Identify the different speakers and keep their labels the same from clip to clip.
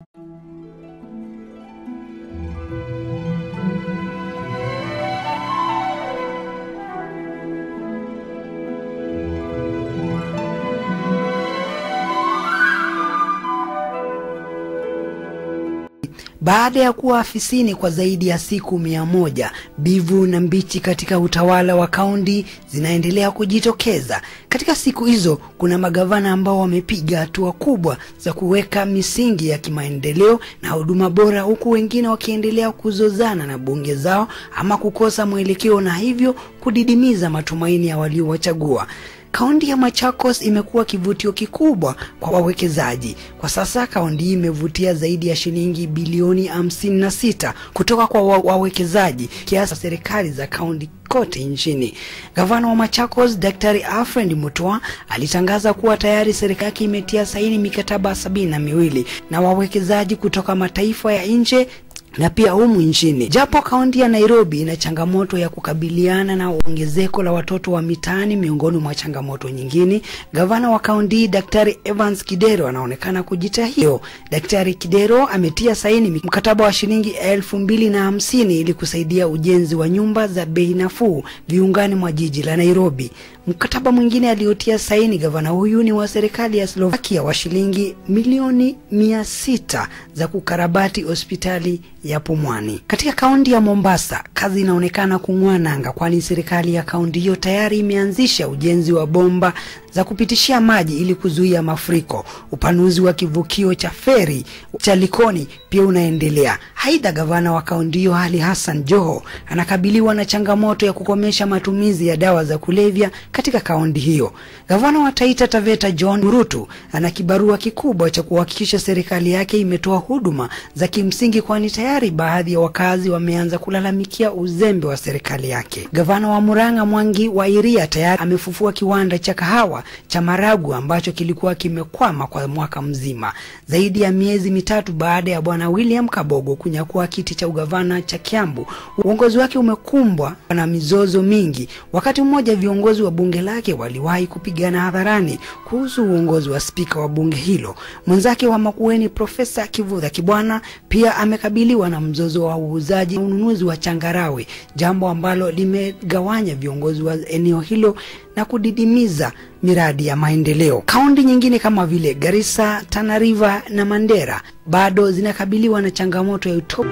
Speaker 1: Baada ya kuwa afisini kwa zaidi ya siku mia moja, bivu na mbichi katika utawala wa kaunti zinaendelea kujitokeza. Katika siku hizo, kuna magavana ambao wamepiga hatua kubwa za kuweka misingi ya kimaendeleo na huduma bora, huku wengine wakiendelea kuzozana na bunge zao ama kukosa mwelekeo na hivyo kudidimiza matumaini ya waliowachagua. Kaunti ya Machakos imekuwa kivutio kikubwa kwa wawekezaji. Kwa sasa kaunti hii imevutia zaidi ya shilingi bilioni hamsini na sita kutoka kwa wa- wawekezaji kiasi serikali za kaunti kote nchini. Gavana wa Machakos Daktari Alfred Mutua alitangaza kuwa tayari serikali yake imetia saini mikataba sabini na miwili na wawekezaji kutoka mataifa ya nje na pia humu nchini. Japo kaunti ya Nairobi ina changamoto ya kukabiliana na ongezeko la watoto wa mitaani miongoni mwa changamoto nyingine, gavana wa kaunti hii Daktari Evans Kidero anaonekana kujitahidi. Daktari Kidero ametia saini mkataba wa shilingi elfu mbili na hamsini ili kusaidia ujenzi wa nyumba za bei nafuu viungani mwa jiji la Nairobi. Mkataba mwingine aliotia saini gavana huyu ni wa serikali ya Slovakia wa shilingi milioni mia sita za kukarabati hospitali ya Pumwani. Katika kaunti ya Mombasa, kazi inaonekana kung'oa nanga, kwani serikali ya kaunti hiyo tayari imeanzisha ujenzi wa bomba za kupitishia maji ili kuzuia mafuriko. Upanuzi wa kivukio cha feri cha Likoni pia unaendelea. Aidha, gavana wa kaunti hiyo Ali Hassan Joho anakabiliwa na changamoto ya kukomesha matumizi ya dawa za kulevya katika kaunti hiyo. Gavana wa Taita Taveta John Murutu ana kibarua kikubwa cha kuhakikisha serikali yake imetoa huduma za kimsingi, kwani tayari baadhi ya wakazi wameanza kulalamikia uzembe wa serikali yake. Gavana wa Murang'a Mwangi wa Iria tayari amefufua kiwanda cha kahawa cha Maragu ambacho kilikuwa kimekwama kwa mwaka mzima, zaidi ya miezi mitatu baada ya bwana William Kabogo kunyakua kiti cha ugavana cha Kiambu. Uongozi wake umekumbwa na mizozo mingi. Wakati mmoja viongozi wa bunge lake waliwahi kupigana hadharani kuhusu uongozi wa spika wa bunge hilo. Mwenzake wa Makueni Profesa Kivutha Kibwana pia amekabiliwa na mzozo wa uuzaji na ununuzi wa changarawe, jambo ambalo limegawanya viongozi wa eneo hilo na kudidimiza miradi ya maendeleo. Kaunti nyingine kama vile Garissa, Tana River na Mandera bado zinakabiliwa na changamoto ya uto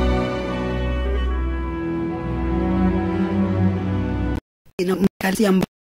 Speaker 1: na mkakati ambao